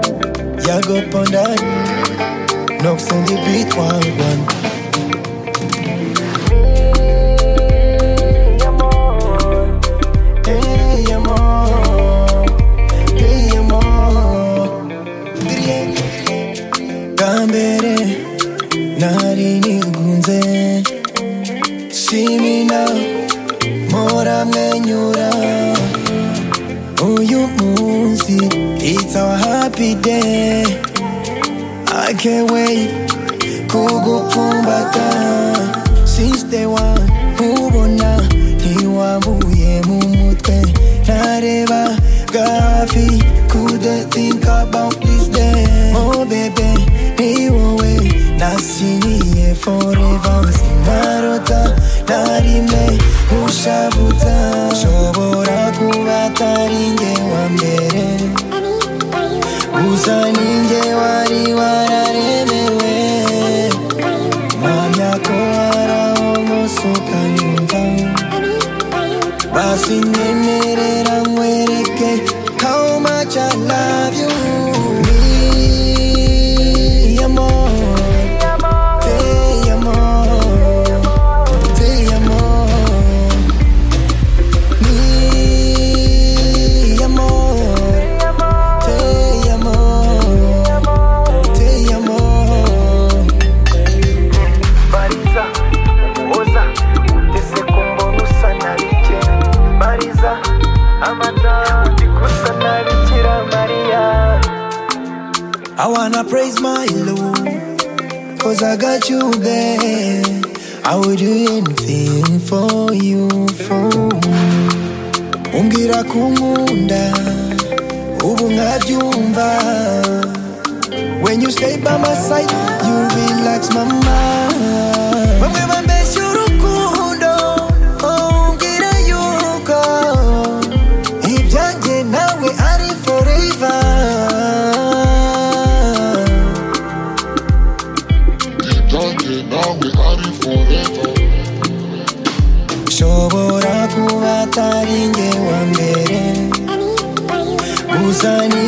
girl go on that. Knocks on the beat, one, one. Hey, I'm on. Hey, I'm on. bwa mbere nari nigunze shimina mpora mwenyura uyu munsi it's our happy day I can't wait kugupfumbata since day one nkubona ntiwabuye mu mutwe nareba gafi couldn't think about this day oh bebe ni wowe nasinyiye forever sinarota narime ushabuta nshobora kuba atari njye wa mbere gusa ninjye wari wararemewe mwanya ko haraho musuka nyumva basi nyemerera nkwereke how much I love you Me, amor, te amor, te amor. Mi amor, te amor, te amor. bariza oza utese ku mbona usa na bike bariza amata ndi gusa na bikira mariya I wanna praise my Lord, cause I got you there. I would do anything for you, for Umbwira kunkunda, ubu nkabyumva. When you stay by my side, you relax my mind. Bamwe bambeshya urukundo, oh, umbwira yuko ibyanjye nawe ari forever. Judge now we are in forever. Shobora kuba atari njye wa mbere, gusa ni